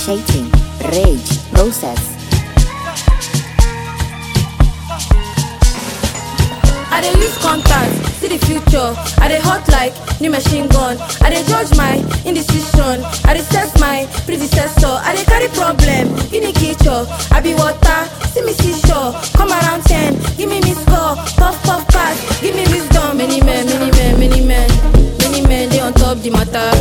irritating, rage, process. I dey use contact, see the future. I dey hot like new machine gun. I dey judge my indecision. I dey set my predecessor. I dey carry problem, unique nature. I be water, see me seashore. Come around ten, give me miss call. Puff puff pass, give me wisdom. Many men, many men, many men, many men dey on top the matter.